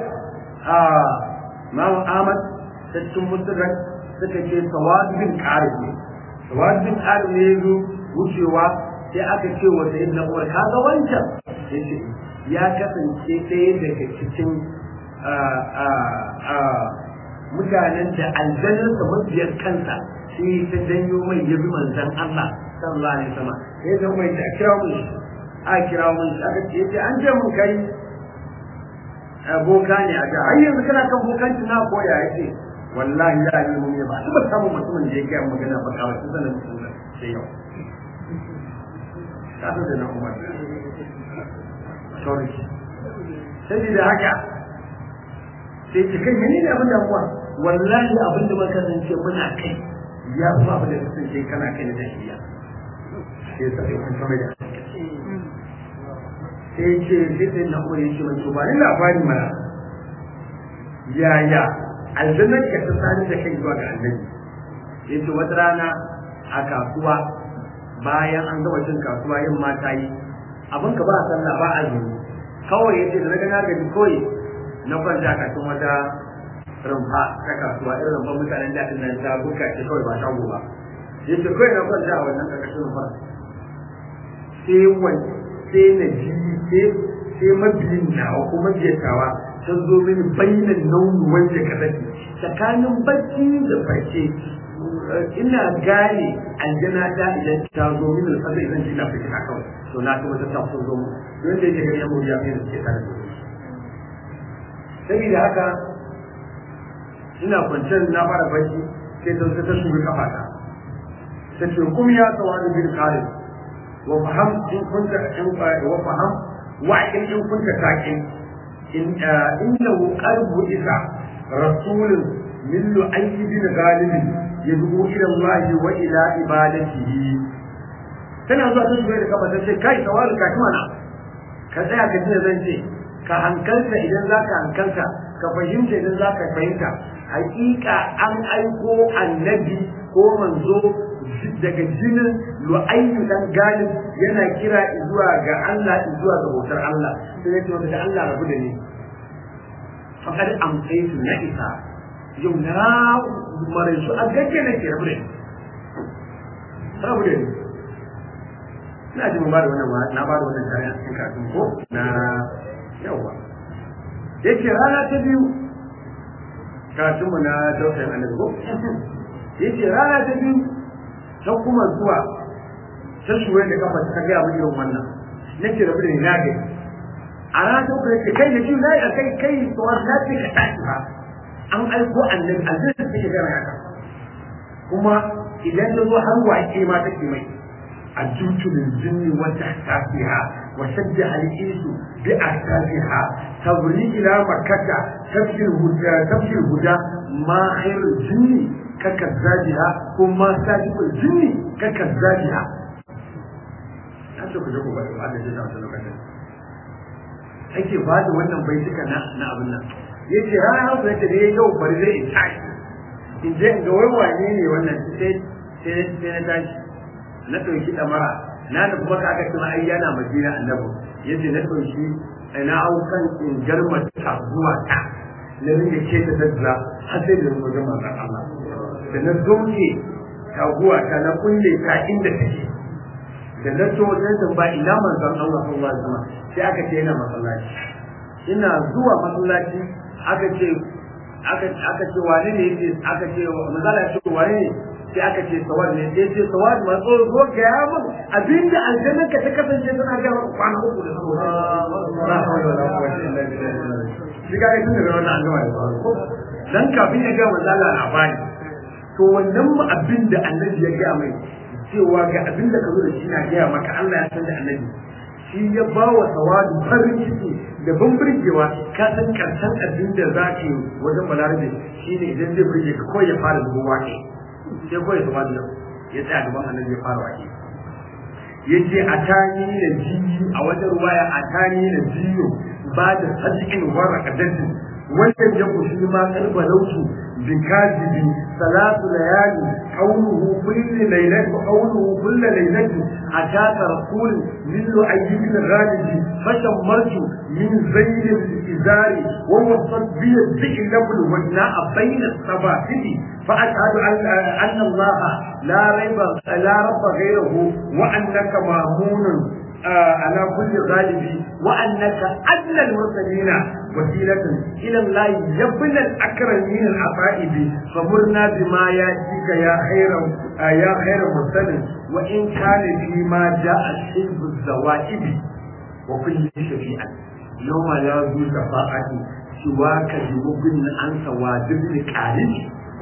Imam Ahmad ta cikin musulun suka ce sawadin ƙarin ne. Sawadin ƙarin ne yazo wucewa sai aka ce wa sayin na Umar kaga wancan yace ya kasance ɗaya daga cikin mutanen da aljannar da mabiyar kansa sai ta janyo mai yabi manzon Allah sallallahu alaihi wasallam sai da mai ta kira mun a kira mun aka ce yace an je mun kai boka ne a ga har yanzu kana kan bokanci na koya yake wallahi ya yi mun ba su ba samu mutumin da ya ga magana ba ka wasu sanan mutum sai yau kasu da na umar sorry sai da haka sai ta kai menene abin da kuwa wallahi abin da muka kasance muna kai ya fi abin da kasance kana kai na tafiya sai sai kun sama da sai ce sai sai na kuma yake mai ba ni labari mana yaya aljannar ka ta sani da kai zuwa ga annabi yace wata rana a kasuwa bayan an gama cin kasuwa yin mata yi abin ka ba a sallah ba a zuwa kawai yace da naga na gaji kawai na kwanta kafin wata rumfa ta kasuwa irin rumfan mutanen daɗin nan ta buka ce kawai ba shago ba yace kawai na kwanta a wannan ƙarƙashin rumfa sai wani sai na ji sai sai mabiyin nawa ko mabiyatawa ta zo mini bayyana nauyi wanda ka sani tsakanin bacci da farce ina gane aljana ta idan ta zo mini da sai zan ji na fitina kawai to na ta wata ta zo mu don da yake gari mu ya fi da ke tare da shi saboda haka ina kwanciyar na fara bacci sai ta ta shuga kafata ta ce kum ya tawadu bil qalib wa faham in kunta in wa faham wa in kunta taqin in innahu qalbu isa rasulun min lu'ayy bin ghalib yad'u ila Allah wa ila ibadatihi tana zuwa ta shuga da kafa ta ce kai tawadu ka mana ka tsaya ka ji zan ce ka hankalta idan zaka hankalta ka fahimta idan zaka fahimta hakika an aiko annabi ko manzo daga jinin lu'ayyu dan galib yana kira zuwa ga Allah zuwa ga bautar Allah sai ya ce wanda Allah rabu da ni faqad amsaytu na isa yau na mare su a gagge nake rabu da ni rabu da ni ina ji mun ba da wannan na ba da wannan tare a cikin kafin ko na yawa yake rana ta biyu karatunmu na dausayin annabi ko yace rana ta biyu ta kuma zuwa ta shuwe da kafa ta gaya mu irin wannan nake rabu da ni na gani a rana ta uku yace kai na ji na yi kai kai tsawon na ce ka tashi ba an aiko annabi aljanna take gaya haka kuma idan ta zo har waƙe ma take mai الجوت للجن وتحتافها وشجع الإنس بأحتافها تبري إلى مكة تبشر الهدى تبشر الهدى ما خير الجن ككذابها وما سابق الجن ككذابها Ake ku je ku bari ba da shi ta lokacin. Ake ba da wannan baituka na na abin nan. Yace rana hausa yace da yau bari zai in tashi. In je ga wai wane ne wannan sai sai sai na tashi. na ɗauki ɗamara na da kuma kaga kuma ai yana madina annabi yace na ɗauki na hau kan in garma ta zuwa ta na ringa ce ta daddala har sai da wajen manzon Allah da na zoke taguwa ta na kulle ta inda take da na so wajen tamba ina manzon Allah sallallahu alaihi wasallam sai aka ce yana masallaci ina zuwa masallaci aka ce aka aka ce wane ne yake aka ce manzon Allah ya ce wane ne sai aka ce sawad ne sai ce sawad ma so zo ga ya mun abinda aljannan ka ta kasance tana ga maka kwana uku da saboda la hawla wala quwwata illa billah shi ga tun da wannan an gama da ko dan kafin ya ga manzala labari to wannan mu abinda annabi ya ga mai cewa ga abinda ka zo da shi na ga maka Allah ya san da annabi shi ya ba wa sawadu farin ciki da ban burgewa ka san karshen abin da za ka yi wajen balarabe shi ne idan zai burge ka kawai ya fara zubo wake sai kawai su bada ya tsaya gaban annabi ya fara wake yace atani na jiyu a wata ruwaya atani na jiyu ba da sadiqin waraka dadin wannan ya kushi ma karba lautu bi kadibi salatu layali qawluhu kullu laylatin qawluhu kullu laylatin ataka rasul min lu'ayyib al-ghalibi fashammartu min zayn al-izari wa wasat bi al-dhi'l wajna'a bayna as-sabahili فأشهد أن أن الله لا ريب لا رب غيره وأنك مامون على كل غالب وأنك أدنى المرسلين وسيلة إلى الله يبنى الأكرمين العفائب فمرنا بما يأتيك يا خير يا خير مرسل وإن كان فيما جاء حزب الزوائب وكل شفيعا يوم لا ذو شفاعة سواك بمبن عن سوادب الكارث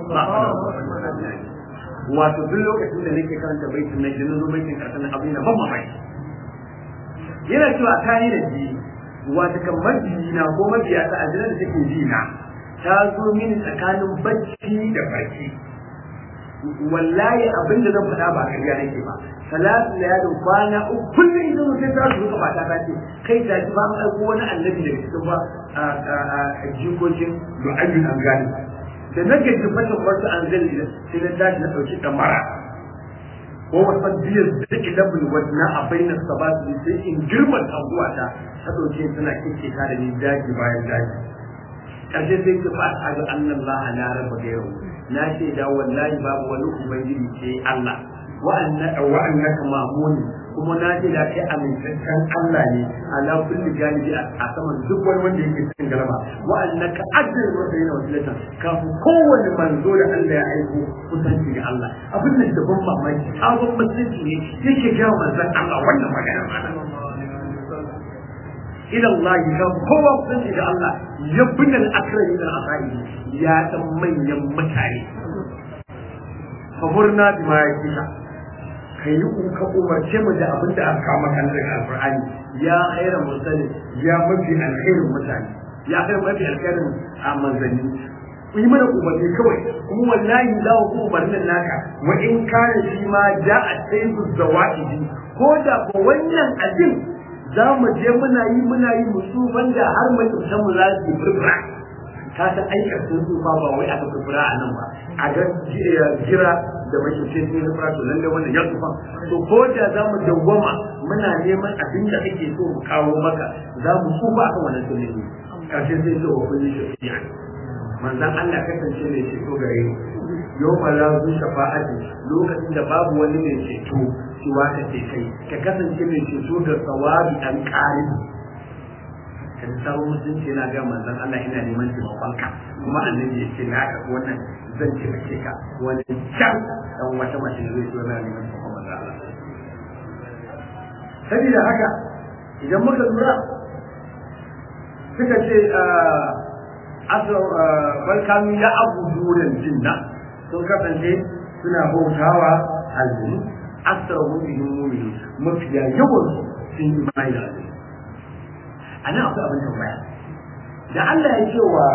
wato duk lokacin da nake karanta baitin nan idan zo baitin karshen abin da ban mamaki yana cewa ta yi da ji wato kan majina ko mabiya ta ajiyar da take ji na ta zo mini tsakanin bacci da farki wallahi abin da zan faɗa ba ƙarya nake ba salatu layalin kwana uku kullum idan mutum ta su ba ta ce kai ta ji ba an aiko wani annabi daga cikin ba a jikokin du'ayyun an gani da na gaji fashin wasu an zai sai na tashi na ɗauki ɗamara ko wasan biyar da take labin wadna a bainar sabatu sai in girman abuwa ta ta ɗauke tana kike ta da ni daji bayan daji ƙarshe sai ki fa a ga annan la na raba da yau na ce da wallahi babu wani ubangiji sai Allah wa'annaka wa'annaka mamuni kuma na ce da kai amintaccen Allah ne ala kulli janibi a saman duk wani wanda yake cikin galaba wa'annaka ajrul mursalin wasilatan kafin kowanne manzo da Allah ya aiko kusanci ga Allah abin da da ban mamaki sabon musulunci ne yake ga manzon Allah wannan magana mana ila Allah ya kowa kusanci ga Allah ya binal akrami da asai ya dan manyan mutane fahurna bima yakika ka yi ka umarce mu da abin da aka kama kan daga alqur'ani ya khairan mursali ya mafi alkhairin mutane ya khairan mafi alkhairin a manzanni ku yi mana umarni kawai kuma wallahi za ku umarnin naka wa in kana shi ma ja a taibu zawaidi ko da ko wannan abin za mu je muna yi muna yi musu banda har mai tsamsan mu za su furfura ka san aikar sun tsufa ba wai aka furfura a nan ba a ga jira da mai ce sai na fara to lalle wannan ya tsufa to ko da za mu dawwama muna neman abin da kake so mu kawo maka za mu tsufa akan wannan sunnani karshe sai ce wa kulli shafi'a manzon Allah kasance mai ceto gare ni yau ma la zu shafa'ati lokacin da babu wani mai ceto shi waka ce kai ka kasance mai ceto da sawabi dan ƙari kan samu mutunci na ga manzon Allah ina neman taimakonka kuma annabi ya ce na ka wannan zan taimake ka wani can dan wata mace ne zai zo na neman taimakon manzon Allah saboda haka idan muka lura suka ce bal kanu ya abu duran jinna sun kasance suna bautawa aljinu asrahu bihim mu'minun mafiya yawan sun yi mai da aljinu a nan akwai abin tambaya da Allah ya ce wa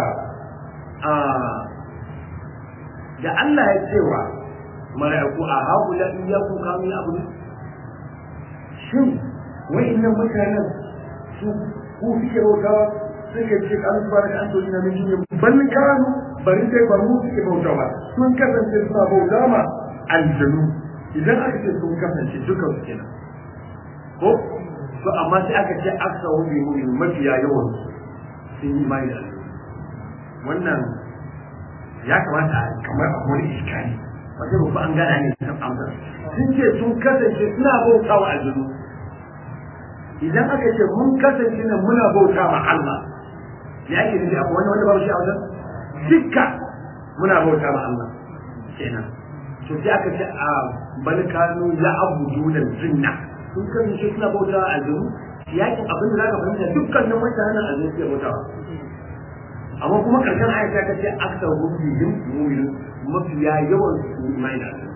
da Allah ya ce wa mala'iku a haƙula iyaku kanu ya abu shin wa'innan mutanen su ku suke bautawa suka ce kan su baraka an tori na min duniya ban kanu bari sai ba mu suke bauta ba sun kasance suna bauta ma aljanu idan aka ce sun kasance dukan su kenan ko to amma sai aka ce aksa wani mu'min mafiya yawan sun yi mai da aljanu wannan ya kamata kamar a wani iskari wata rufu an gana ne ta amsa sun ce sun kasance suna bauta wa aljanu idan aka ce mun kasance nan muna bauta ma Allah ya ake nufi akwai wani wanda babu shi a wajen dukka muna bauta ma Allah kenan to sai aka ce a bal kanu ya abudu da zinna sun kasance suna bauta a aljanu yakin abin da zaka fahimta dukkanin mutanen aljanu suke bautawa amma kuma karshen ayat ta ce aksar gurbin mu'minin mafiya yawan su imani da aljanu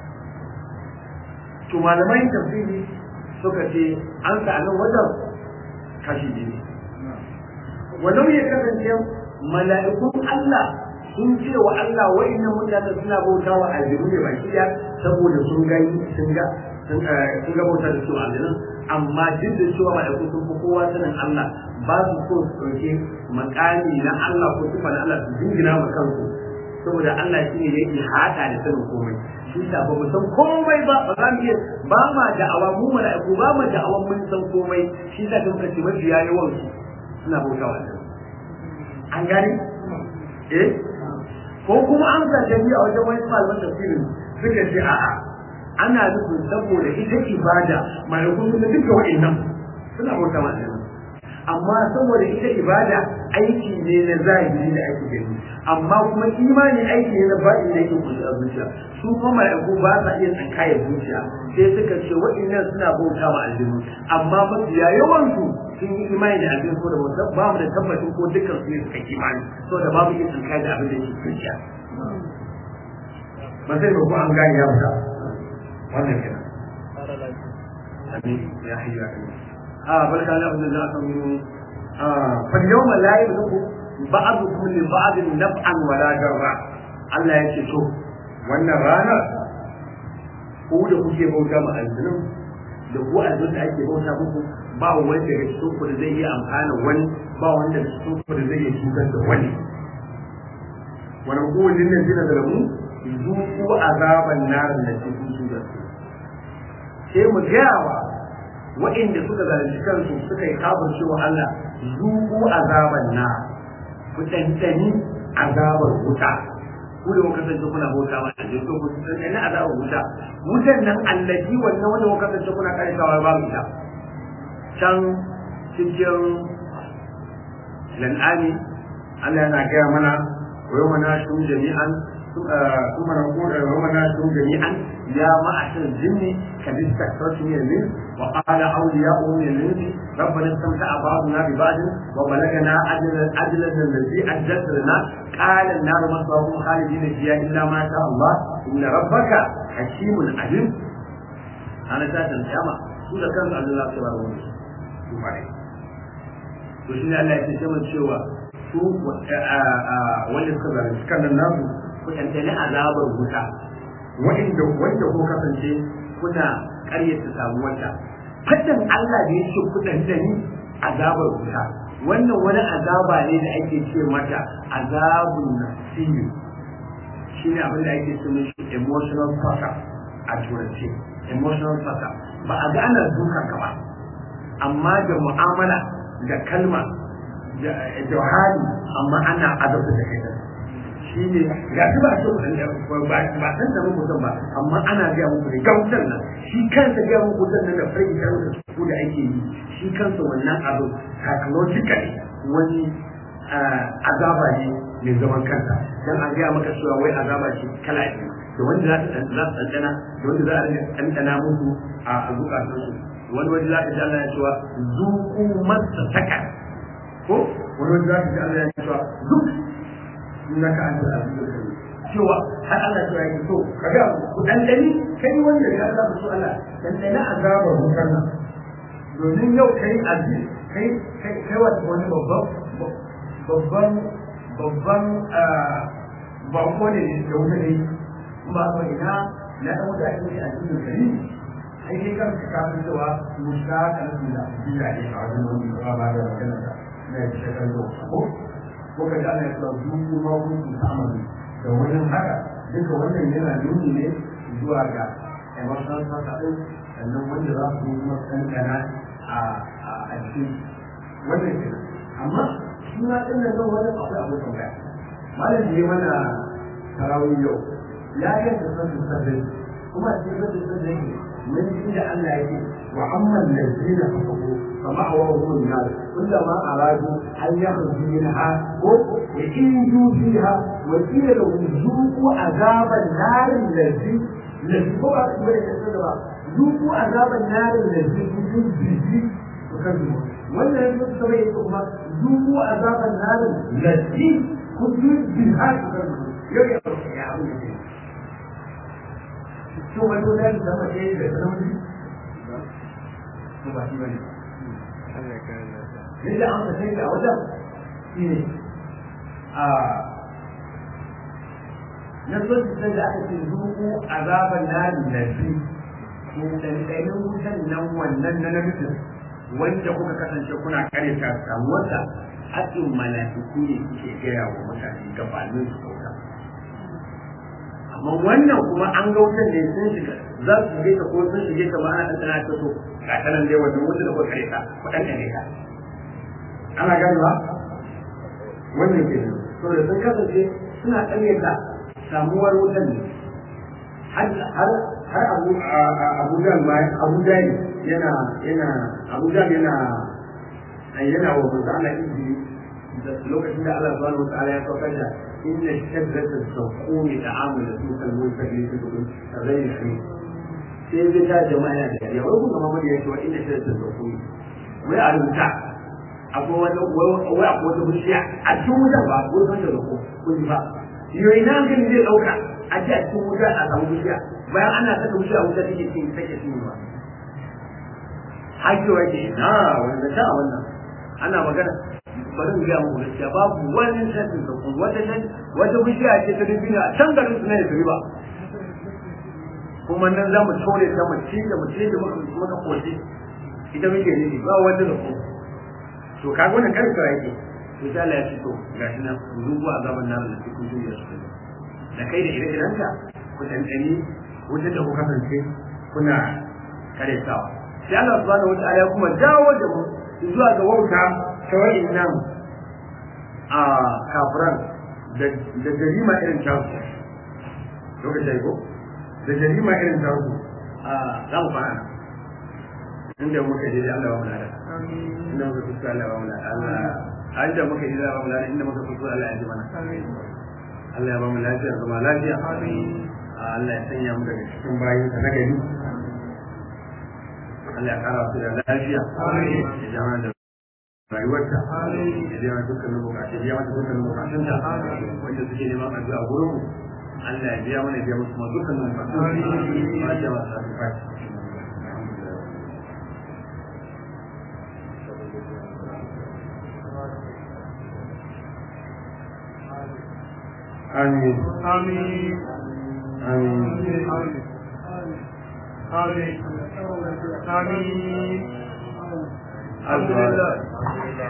to malamai tafsiri suka ce an sa nan wajen kashi biyu walau ya kasance mala'ikun Allah sun ce wa Allah wa'annan mutane suna bauta wa aljihu ne baki ɗaya saboda sun gani sun ga sun ga bauta da su aljihun amma duk da cewa mala'iku sun fi kowa sanin Allah ba su so su ɗauke makami na Allah ko sifa na Allah su jingina ma kansu saboda Allah shi ne yake hada da sanin komai shi sa ba mu san komai ba ba za mu iya ba ma da'awa mu mala'iku ba ma da'awa mun san komai shi sa kan kace mafiya yawan su suna bauta wa Allah an gane eh ko kuma an sa jami a wajen wani malaman tafsirin suka ce a'a ana nufin saboda ita ibada mala'iku sun duka wa'annan suna bauta wa Allah amma saboda ita ibada aiki ne na zahiri da ake gani amma kuma imani aiki ne na baɗi da yake kusa a zuciya su kuma mala'iku ba sa iya tsinkayar zuciya sai suka ce waɗannan suna bauta ma aljinu amma mafiya yawan su sun yi imani da aljinu ko da bauta ba mu da tabbacin ko dukkan su ne suka imani saboda babu iya tsinkayar da abin da yake zuciya ba sai ba ko an gane ya fita wannan kenan amin ya hayya a barka da abin da aka yi fa yawma la yabdu ba'dukum li ba'd naf'an wa la darra Allah ya ce to wannan ranar ku da kuke bauta ma aljinin da ku aljinin da ake bauta muku ba wanda daga cikin ku da zai iya amfana wani ba wanda daga cikin ku da zai iya cutar da wani wani kowane nan jina da lamu zuku azaban narin da ke kusu da su sai mu gaya wa waɗanda suka zalunci kansu suka yi kafin cewa Allah zuku azaban na ku tantani azabar wuta ku da kuka kasance kuna bauta wa Allah to ku tantani azabar wuta wutan nan allaji wannan wanda kuka kasance kuna karkawa babu ita can cikin lan'ani Allah yana gaya mana wa yau mana shi jami'an ثم نقول وما ناشرون جميعا يا معشر الجن قد استكثرتم من الانس وقال اولياؤه من الانس ربنا استمتع بعضنا ببعض وبلغنا اجل اجلنا الذي اجلت لنا قال النار مصباحهم خالدين فيها الا ما شاء الله ان ربك حكيم عليم انا ذات القيامه سوره كان الله سبحانه وتعالى to shi ne Allah ya ce sama cewa su wanda suka zalunci kan nan nasu ku tantane azabar wuta wanda wanda ko kasance kuna ƙaryata samuwarta fadin Allah da yake ku tantane azabar wuta wannan wani azaba ne da ake ce mata azabun nafsiyyu shine abin da ake ce mishi emotional torture a turanci emotional torture ba a ga ana duka ka ba amma da mu'amala da kalma da hali amma ana azabta da kai shi ne ga shi ba so ba ba san da mutum ba amma ana ga muku da gautar nan shi kansa ga muku dan nan da farki da su da ake yi shi kansa wannan abu psychologically wani azaba ne mai zaman kansa dan a ga maka cewa wai azaba ce kala biyu da wanda za ta za ta tantana da wanda za a tantana musu a zukatan su wani wani za ka ji Allah ya cewa zuku masa saka ko wani wani za ka ji Allah ya cewa duk innaka antal azizul karim cewa har Allah ya yi so kaga ku dan dani kai wanda ya Allah so Allah dan dani azabar wutar nan domin yau kai aziz kai kai kai wani babban babban babban bako ne da wuta ne ba ko ina na dan wuta ne azizul karim ai kai kan ka kafin cewa musa kan da bila ne a wajen wani ba ba da magana da na shekaru ko ko ka ji ana cewa dubu ma kun ta'amalu da wurin haka duka wannan yana nuni ne zuwa ga emotional sassa ɗin sannan wanda za su kuma kankana a cikin wannan ke amma suna ɗin da zan wani akwai abu tambaya malam da ya mana tarawih yau ya yi da sassu sabbin kuma cikin sassu sabbin yake mun ji da Allah yake wa amman lazina kafaru فمأواهم النار كلما أرادوا أن يخرجوا منها وإنجوا فيها وقيل لهم ذوقوا عذاب النار الذي الذي هو ذوقوا عذاب النار الذي كنتم به تكذبون ولا يجوز سبعين ثم ذوقوا عذاب النار التي كنتم بها تكذبون يا يا أبو شو ما تقول لك لما تيجي لك ba shi bane yadda an kasai da wajen shi ne a na sosai da aka ce zuku azaban nari na fi ɗanɗanin wutan nan wannan na namijin wanda kuka kasance kuna kare ta samuwarsa haƙin mala'iku ne suke gaya wa mutane gabanin su kauta amma wannan kuma an ga wutan ne sun shiga za su shige ta ko sun shige ta ba ana ɗanɗana ta so ga ta nan dai wannan wanda da kuka kare ta ku ɗanɗane ta ana gani ba wannan ke nan saboda sun kasance suna ƙaryata samuwar wutan ne har har abu abu da ma abu da yana yana abu da yana yana wa manzo Allah izini lokacin da Allah subhanahu wa ta'ala ya saukar da inna shaddata saqumi ta'amu da su kalmun fadi su dukun rai shi sai zai ta jama'a yana da kariya wai kuma mamadi ya ce wa inna shaddata saqumi wai a rubuta akwai wani wai akwai wata bishiya a cikin wutar ba wurin da zako kun ji ba yoyi na hankali zai ɗauka a ji a cikin wuta a samu bishiya bayan ana saka bishiya wuta take cin take cin ruwa hakewa ke na wanda ta wannan ana magana bari mu ga muku gaskiya babu wani shafin da kun wata wata bishiya ce ta dubina a can garin su ne da riba kuma nan za mu tore ta mu ci da mu ci da muka muka koshi ita muke nufi ba wanda da ku to kaga wannan karfa yake to sai Allah ya ce to gashi nan zuwa azaban nan da cikin duniya su da kai da ire-irenka ku tantani wutar da ku kasance kuna karetawa sai Allah subhanahu wata'ala ya kuma dawo da mu zuwa ga wauta ta nan a kafiran da jarima irin tasu lokacin ko da jarima irin tasu a za mu fara inda muka je Allah ba mu lada inda muka kusa Allah ba mu lada Allah a inda muka je Allah ba mu lada inda muka kusa Allah ya ji mana Allah ya ba mu lafiya zama lafiya Allah ya sanya mu daga cikin bayin sa na gari Allah ya kara su da lafiya ya jama da rayuwarta ya biya dukkanin bukatun ya mata dukkanin bukatun ta wanda suke neman addu'a gurin mu Allah ya biya mana biya musu ma dukkanin bukatun ba ta wasa da fashi آمين آمين آمين آمين آمين الحمد لله